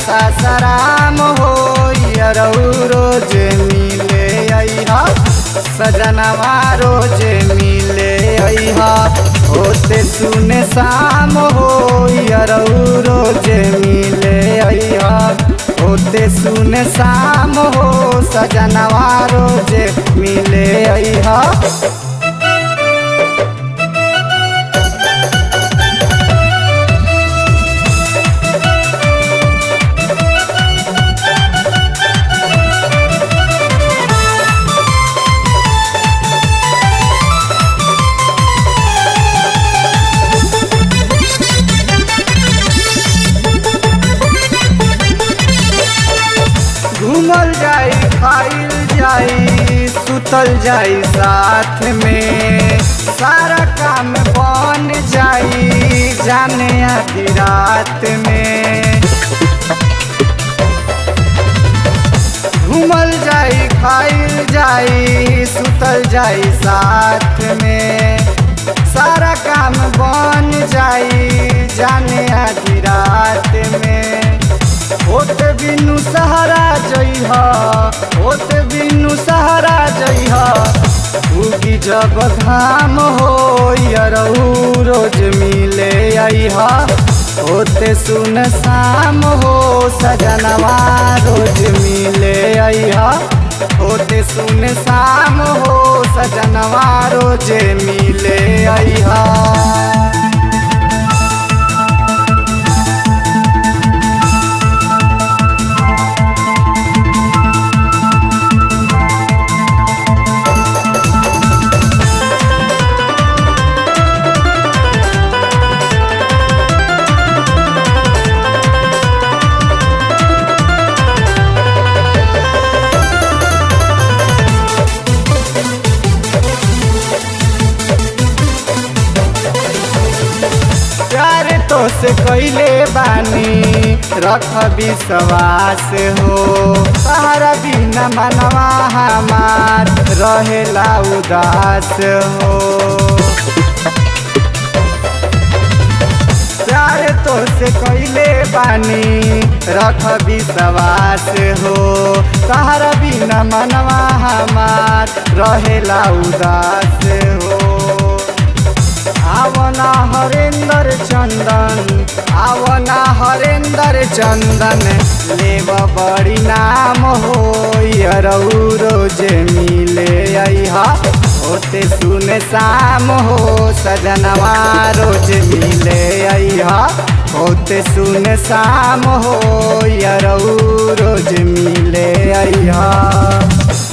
सासाराम हो यरऊ रोज मिले अइहा सजनवा रोज मिले अइहा होते सुने शाम हो यरऊ रोज मिले अइहा होते सुने शाम हो सजनवा रोज मिले अइहा घूमल जाई खाइल जाई सुतल जाई साथ में सारा काम बन जाई जाने आधी रात में घूमल जाई खाइल जाई सुतल जाई साथ में सारा काम बन जाई जाने आधी रात में होत बिनु सहारा जइहा होत बिनु सहारा जइहा उगी जब घाम हो यरऊ रोज मिले अइहा होते सुन शाम हो सजनवा रोज मिले अइहा होते सुन शाम हो सजनवा रोज मिले अइहा प्यार तो से कैले बानी रख विश्वास हो सहारा बिना मनवा हमार रहेला उदास हो प्यार तो से कैले बानी रख विश्वास हो सहारा बिना मनवा हमार रहेला उदास हो आवना हरेंद्र चंदन आवना हरेंद्र चंदन लेब बड़ी नाम हो यरऊ रोज मिले अइहा होते सुन शाम हो सजनवा रोज मिले अइहा होते सुन शाम हो यरऊ रोज मिले अइहा